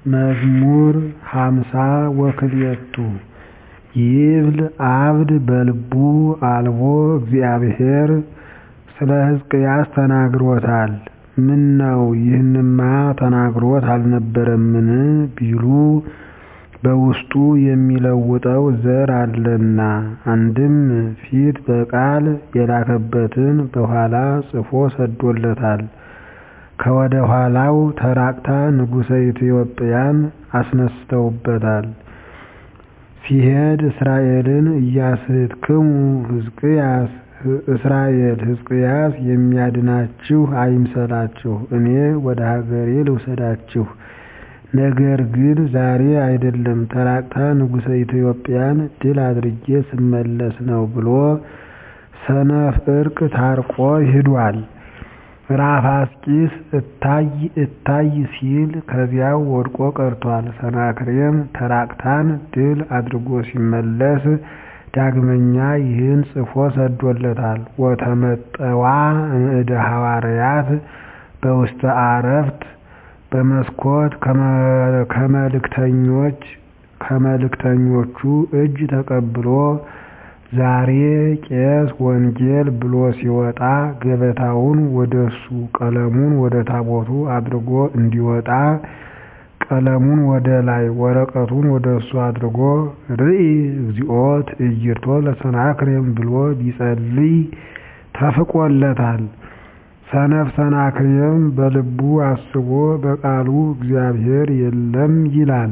መዝሙር ሃምሳ ወክልኤቱ ይብል ዓብድ በልቡ አልቦ እግዚአብሔር ስለ ሕዝቅያስ ተናግሮታል ምነው ይህንማ ተናግሮት አልነበረምን ቢሉ በውስጡ የሚለውጠው ዘር አለና አንድም ፊት በቃል የላከበትን በኋላ ጽፎ ሰዶለታል ከወደ ኋላው ተራቅታ ንጉሠ ኢትዮጵያን አስነስተውበታል ሲሄድ እስራኤልን ኢያስሕትክሙ ሕዝቅያስ እስራኤል ሕዝቅያስ የሚያድናችሁ አይምሰላችሁ እኔ ወደ ሀገሬ ልውሰዳችሁ ነገር ግን ዛሬ አይደለም ተራቅታ ንጉሠ ኢትዮጵያን ድል አድርጌ ስመለስ ነው ብሎ ሰነፍ ዕርቅ ታርቆ ሂዷል ራፋስቂስ እታይ እታይ ሲል ከዚያው ወድቆ ቀርቷል ሰናክሬም ተራቅታን ድል አድርጎ ሲመለስ ዳግመኛ ይህን ጽፎ ሰዶለታል ወተመጠዋ እምእደ ሐዋርያት በውስተ አረፍት በመስኮት ከመልእክተኞች ከመልእክተኞቹ እጅ ተቀብሎ ዛሬ ቄስ ወንጌል ብሎ ሲወጣ ገበታውን ወደሱ ቀለሙን ወደ ታቦቱ አድርጎ እንዲወጣ ቀለሙን ወደ ላይ ወረቀቱን ወደሱ አድርጎ ርኢ እግዚኦ ትዕይርቶ ለሰናክሬም ብሎ ቢጸልይ ተፍቆለታል ሰነፍ ሰናክሬም በልቡ አስቦ በቃሉ እግዚአብሔር የለም ይላል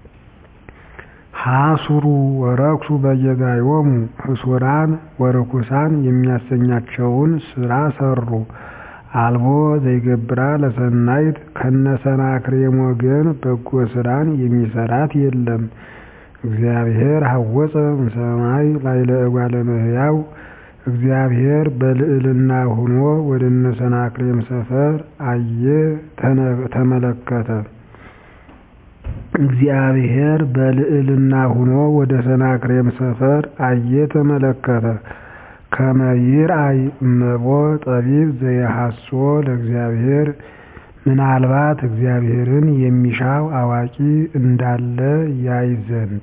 ሐሱሩ ወረኩሱ በየጋዮሙ ህሱራን ወርኩሳን የሚያሰኛቸውን ሥራ ሠሩ አልቦ ዘይገብራ ለሰናይት ከነሰናክሬም ወገን በጎ ሥራን የሚሠራት የለም እግዚአብሔር ሐወፀ እምሰማይ ላዕለ እጓለ እመሕያው እግዚአብሔር በልዕልና ሆኖ ወደ እነ ሰናክሬም ሰፈር አየ ተመለከተ እግዚአብሔር በልዕልና ሆኖ ወደ ሰናክሬም ሰፈር አየ ተመለከተ ከመ ይርአይ እመቦ ጠቢብ ዘየሐሶ ለእግዚአብሔር ምናልባት እግዚአብሔርን የሚሻው አዋቂ እንዳለ ያይ ዘንድ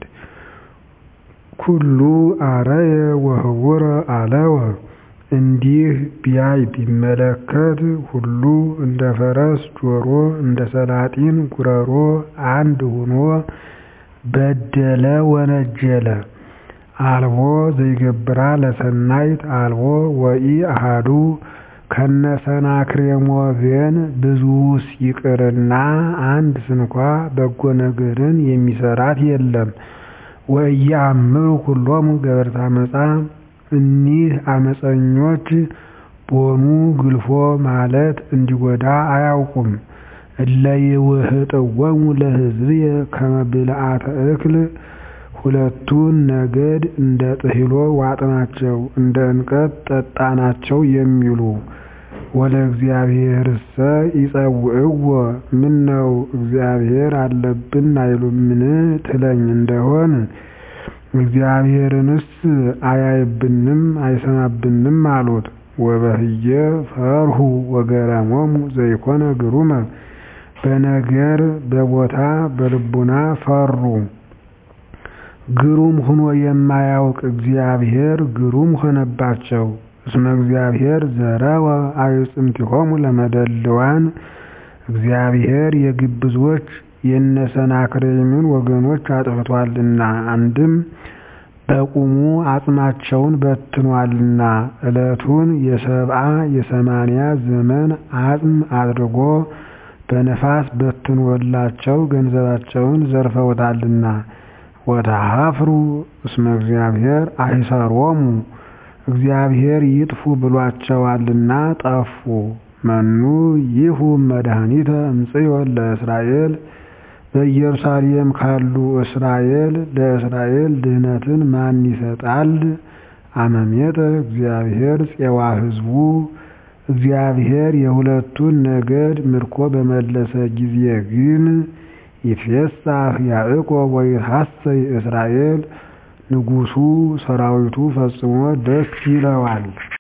ኩሉ አረየ ወህውረ አለወ እንዲህ ቢያይ ቢመለከት ሁሉ እንደ ፈረስ ጆሮ እንደ ሰላጢን ጉረሮ አንድ ሆኖ በደለ ወነጀለ አልቦ ዘይገብራ ለሰናይት አልቦ ወኢ አሃዱ ከነሰናክሬም ወገን ብዙስ ይቅርና አንድ ስንኳ በጎ ነገርን የሚሰራት የለም ወኢያእምሩ ኩሎሙ ገበርተ አመፃ እኒህ አመፀኞች ቦኑ ግልፎ ማለት እንዲጎዳ አያውቁም እለ ይውህጥወሙ ለሕዝብየ ከመ ብልዓተ እክል ሁለቱን ነገድ እንደ ጥሂሎ ዋጥናቸው እንደ እንቀት ጠጣናቸው የሚሉ ወለ እግዚአብሔርሰ ይጸውዕዎ ምነው እግዚአብሔር አለብን አይሉምን ትለኝ እንደሆን እግዚአብሔርንስ አያይብንም አይሰማብንም አሉት ወበህየ ፈርሁ ወገረሞሙ ዘይኮነ ግሩመ በነገር በቦታ በልቡና ፈሩ ግሩም ሁኖ የማያውቅ እግዚአብሔር ግሩም ሆነባቸው እስመ እግዚአብሔር ዘረወ አዕጽምቲሆሙ ለመደልዋን እግዚአብሔር የግብዞች የነሰናክሬምን ወገኖች አጥፍቷልና አንድም በቁሙ አጽማቸውን በትኗልና ዕለቱን የሰብአ የሰማንያ ዘመን አጽም አድርጎ በነፋስ በትኖላቸው ገንዘባቸውን ዘርፈውታልና ወተሃፍሩ እስመ እግዚአብሔር አይሰሮሙ እግዚአብሔር ይጥፉ ብሏቸዋልና ጠፉ መኑ ይሁ መድኃኒተ እምጽዮን ለእስራኤል በኢየሩሳሌም ካሉ እስራኤል ለእስራኤል ድህነትን ማን ይሰጣል? አመሜጠ እግዚአብሔር ፄዋ ሕዝቡ እግዚአብሔር የሁለቱን ነገድ ምርኮ በመለሰ ጊዜ ግን ይትፌሳህ ያዕቆብ ወይትሐሰይ እስራኤል ንጉሡ ሰራዊቱ ፈጽሞ ደስ ይለዋል።